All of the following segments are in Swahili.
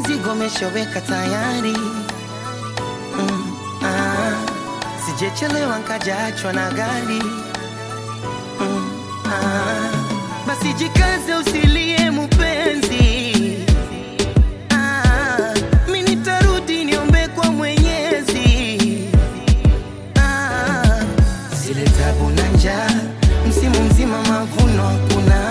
mzigo umeshaweka tayari mm, ah, sijechelewa nkajaachwa na gari mm, ah, basi jikaze usilie mupenzi ah, mi nitarudi niombe kwa mwenyezi ah, zile tabu na njaa msimu mzima mavuno hakuna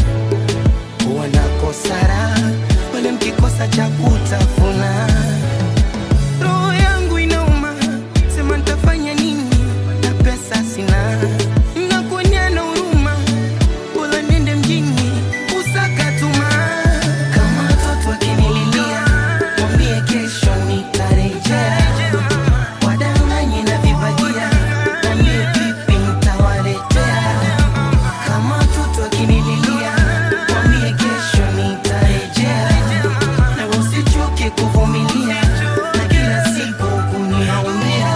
wanakosara wale mkikosa cha kutafuna roho yangu inauma sema ntafanya nini na pesa sina nakuonyana huruma bora nende mjini usakatuma kama watoto wakinililia mwambie kesho nitarejea wadanganye na vibagia mwambie vipi ntawaletea kama watoto wakinililia mwambie kesho nitarejea na usichoke kuvumilia na kila siku kuniombea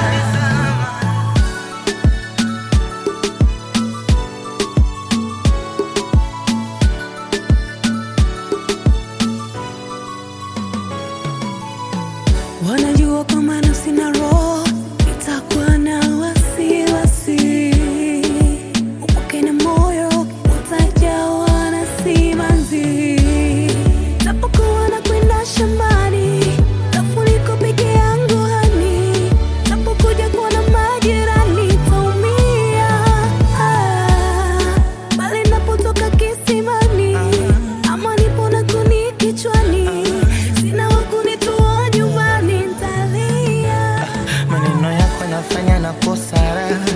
Wanajua kama nafsi na roho itakuwa na wasiwasi, upweke na moyo utajawa na simanzi. Napokuwa nakwenda shambani, tafuliko peke yangu hani, napokuja kuona majirani taumia, ah, bali napotoka kisimani ama nipo na kuni kichwani, sina wa kunitoa nyumbani, ntalia maneno yako nafanya na kosara